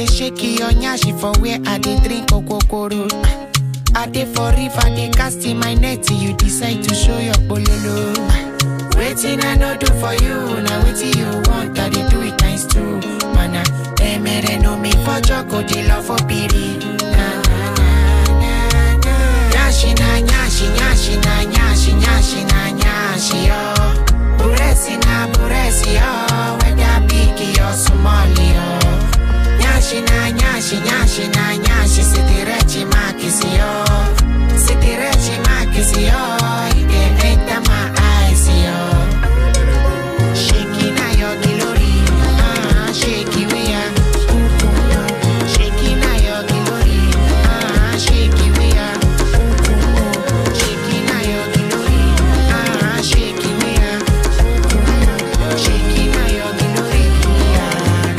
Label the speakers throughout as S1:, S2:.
S1: dey shake your nyashi for where I dey drink okokoro. I dey for river, dey cast in my net till you decide to show your bololo. Waiting I no do for you, now waiting you want, I dey do it times two. Mana, emere no me for joko, dey love for piri. Na, na, na, na, na. Nyashi na nyashi, nyashi na nyashi, nyashi na nyashi, yo. Buresi na buresi, yo. Whether big or small, yo. Nyashi na nyashi, nyashi na nyashi, sitirechi makisi, yo. Sitirechi makisi, yo. It dey enter my eyes, yo. Shaking na your glory, ah, shaky we are. Shaking na your glory, ah, shaky we are. Shaking na your glory, ah, shaky we are. Shaking na your glory, ah.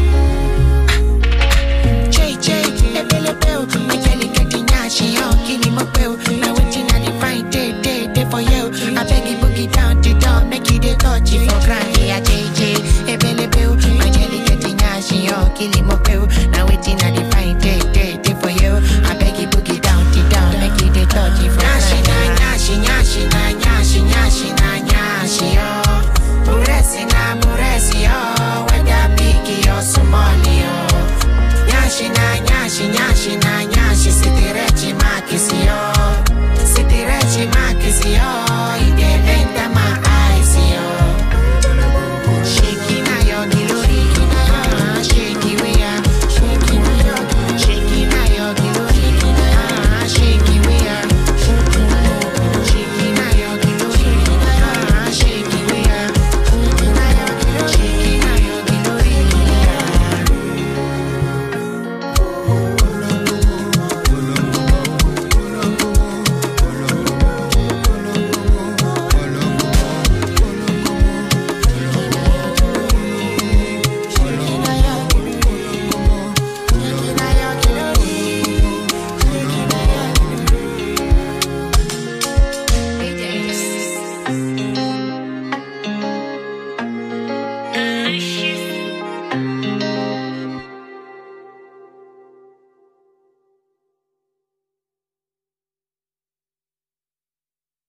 S1: JJ, ebelebe o, ajali keti nyashi yo, kini mo pe o. Na wetin I dey find day day day for you. I beg you boogie down the door, make you dey touch it for ground. Yeah, JJ, ebelebe o, ajali keti nyashi yo, kini mo pe o. Na wetin I dey find day day day for you. I beg you boogie down the door, make you dey touch it for ground. Nyashi na nyashi, nyashi na nyashi, nyashi na nyashi yo. Buresi na buresi yo, whether big or small yo. Nyashi na nyashi nyashi na nyashi sitirechi makisi yo Sitirechi makisi yo